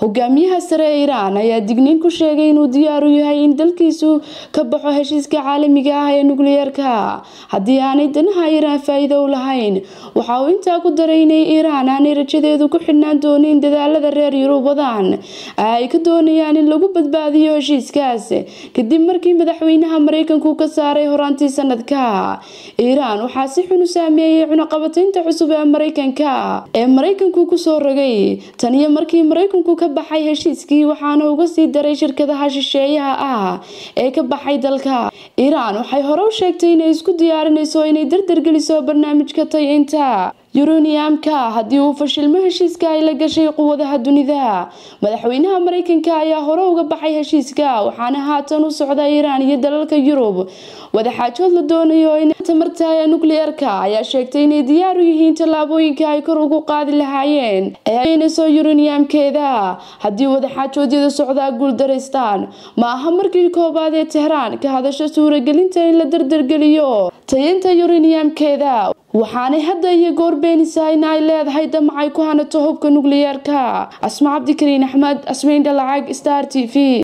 hogaamiyaha sare ee iiraan ayaa digniin ku sheegay inuu diyaar u yahay in dalkiisu ka baxo heshiiska caalamiga ah ee nukliyeerka haddii aanay danaha iiraan faa-iido u lahayn waxa uu intaa ku daray inay iiraan aanay rajadeedu ku xidhnaan doonin dadaalada reer yurub wadaan ay ka doonayaan in lagu badbaadiyo heshiiskaas kadib markii madaxweynaha mareykanku ka saaray horaantii sanadka iiraan waxaa si xun u saameeyey cunaqabataynta cusub ee mareykanka ee mareykanku kusoo rogay tan iyo markii mareykanku ka baxay heshiiskii waxaana uga sii daray shirkadaha shisheeyaha ah ee ka baxay dalka iiraan waxay hore u sheegtay inay isku diyaarinayso inay dardargeliso barnaamijka tayinta yuruniyamka haddii uu fashilmo heshiiska ay la gashay quwadaha dunida madaxweynaha mareykanka ayaa hore uga baxay heshiiska waxaana haatan u socda iiraan iyo dalalka yurub wadaxaajood la doonayo in tamarta ee nukliyeerka ayaa sheegtay inay diyaar u yihiin tallaabooyinka ay kor ugu qaadi lahaayeen ee aynayso yuruniyamkeeda haddii wadaxaajoodyada socdaa guuldaraystaan ma aha markii koobaad ee tehraan ka hadasho suuragelinta in la dardargeliyo tayinta yuruniyamkeeda waxaanay hadda iyo goor beenaysaa in ay leedahay damacay ku hanato hubka nukliyeerka asma cabdikariin axmed asmayn dhalacag star t v